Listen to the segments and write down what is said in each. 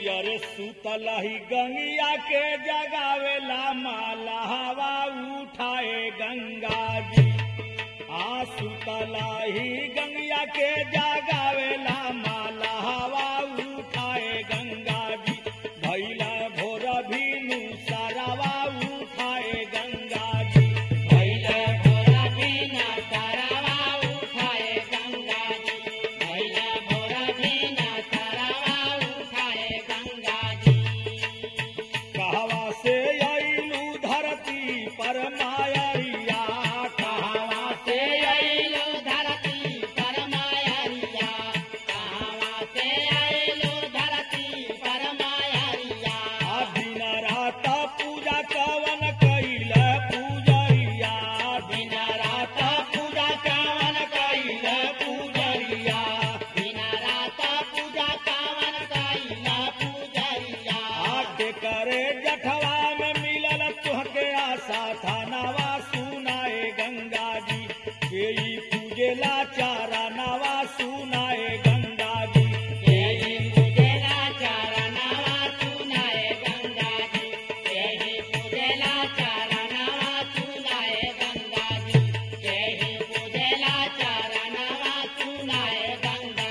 अरे सुतलही गंगिया के जगावेला माला हवा उठाए गंगा जी आ सुतलही गंगिया के जगावेला माला हवा उठाए गंगा जी भैला भोर भीनु सारावा उठाए गंगा जी भैले भोरा बिना तारावा उठाए गंगा जी भैले भोरा बिना तारावा उठाए गंगा जी कहवा से अइलू धरती पर मायरिया कहवा से आइलो धरती पर मायरिया कहावा से आइलो धरती पर मायरिया आ दिन रात पूजा कवन कैल पूजरिया दिन रात पूजा कावन कैल पूजरिया दिन रात पूजा कावन कैल पूजरिया आके करे जठवा में मिलल तुहके आशा था नवा सुनाए गंगा जी केई पूजेला चारा नवा सुनाए गंगा जी केही पूजेला चरणावा सुनाए गंगा जी केही पूजेला चरणावा सुनाए गंगा जी केही पूजेला चरणावा सुनाए गंगा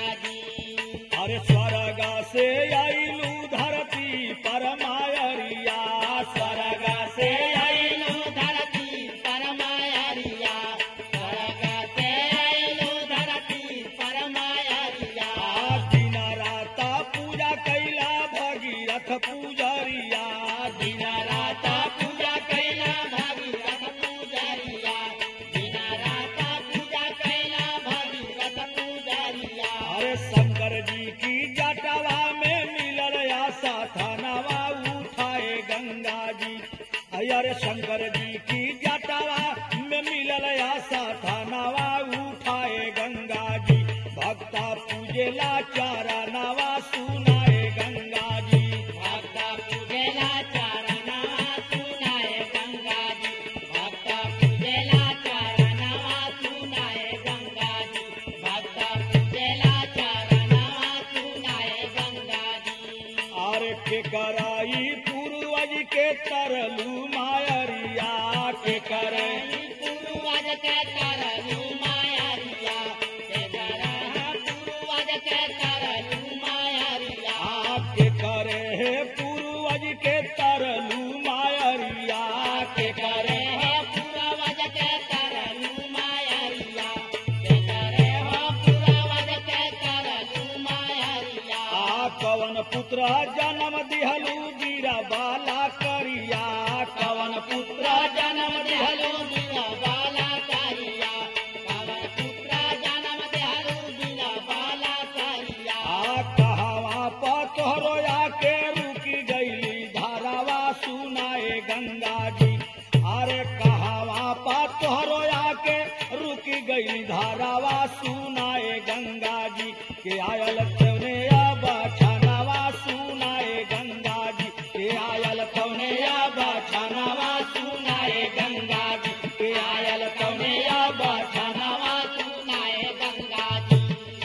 जी अरे स्वर्ग से आइलू धरती पर मायरिया स्वर्ग से आइलो धरती पर मायरिया स्वर्ग से आइलो धरती पर मायरिया आ दिन रात पूजा कैला भगीरथ पूजरिया दिन रात पूजा कैला भगीरथ पूजरिया दिन रात पूजा कैला भगीरथ पूजरिया अरे शंकर जी की जटवा में मिलल आशा थानावा उठाए गंगा जी अरे शंकर जी की जटवा में मिलल आशा थानावा उठाए गंगा जी भक्ता पूजेला चारा नवा सुनाए गंगा जी भक्त पूजेला चरणावा सुनाए गंगा जी भक्त पूजेला चरणावा सुनाए गंगा जी भक्त पूजेला चरणावा सुनाए गंगा जी अरे के कराई पूर्वज के तरलू मायरिया के करे पूर्वज के तरलू मायरिया के तरह पूर्वज के तरलू मायरिया आपके करे है पूर्वज के तरलू मायरिया के करे हो पूर्वज के तरलू मायरिया के करे हो पूर्वज के तरलू मायरिया आ कवन पुत्र जन्म दिहलू बीरा बाला करिया कवन पुत्र जन्म देहलू बिना बाला कारिया पवन पुत्र जन्म देहलू बिना बाला कारिया आ कहवा पतोहरो आके रुकी गईली धारावा सुनाए गंगा जी अरे कहवा पतोहरो आके रुकी गईली धारावा सुनाए गंगा जी के आयल तवने आबा छानावा सुनाए गंगा जी के आयल तवने आबा छानावा सुनाए गंगा जी के आयल तवने आबा छानावा सुनाए गंगा जी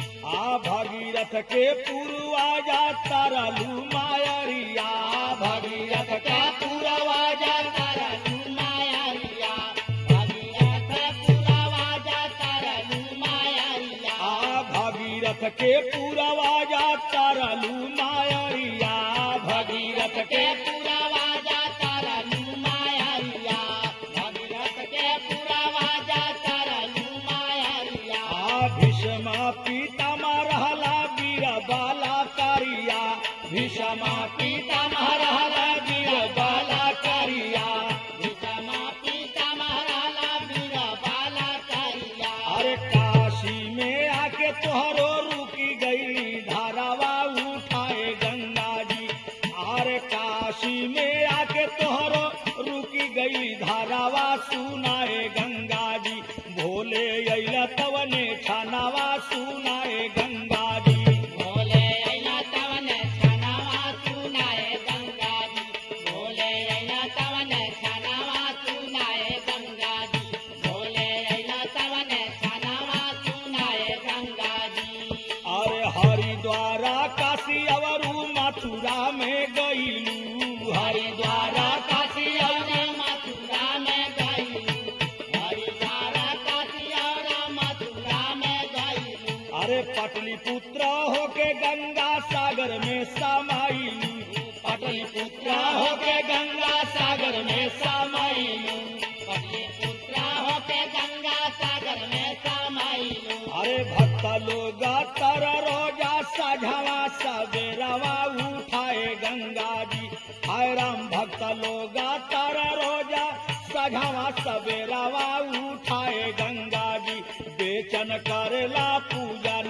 आ भगीरथ के पूर्वाजा तरलू मायरिया भगीरथ के पूरवाजा तरलू मायरिया भगीरथ पूरवाजा तरलू मायरिया आ भगीरथ के पूर्वाजा तरलू मायरिया भगीरथ के के पूरवाजा तरलू मायरिया भगीरथ के पूरवाजा तरलू मायरिया आ भीष्मा पितामह रहला वीर बाला करिया भीष्मा पितामह रहला वीर बाला करिया विषमा पीता महाराला वीर बाला करिया अरे काशी में आके तोहरो रुकी गई धारावा उठाए गंगा जी अरे काशी में आके तोहरो रुकी गई धारावा सुनाए गंगा जी भोले अइला तवने छानावा सुनाए गंगा जी भोले अइला तवन छनावा सुनाए गंगा जी भोले अइला तवन छनावा सुनाए गंगा जी भोले अइला तवन छनावा सुनाए गंगा जी अरे हरिद्वारा काशी अवरू मथुरा मथुरा में गईलू हरिद्वार काशी और मथुरा में गईलू हरिद्वार काशी और मथुरा में गईलू अरे पटलिपुत्र होके गंगा सागर में समाईलू पटलिपुत्र होके गंगा सागर में समाईलू पुत्रा होके गंगा सागर में समाइलू अरे भक्त लोग तर रोजा सझवा सवेरवा उठाए गंगा जी हाय राम भक्त लोग तर रोजा सझवा सवेरवा उठाए गंगा जी बेचन करेला पूजा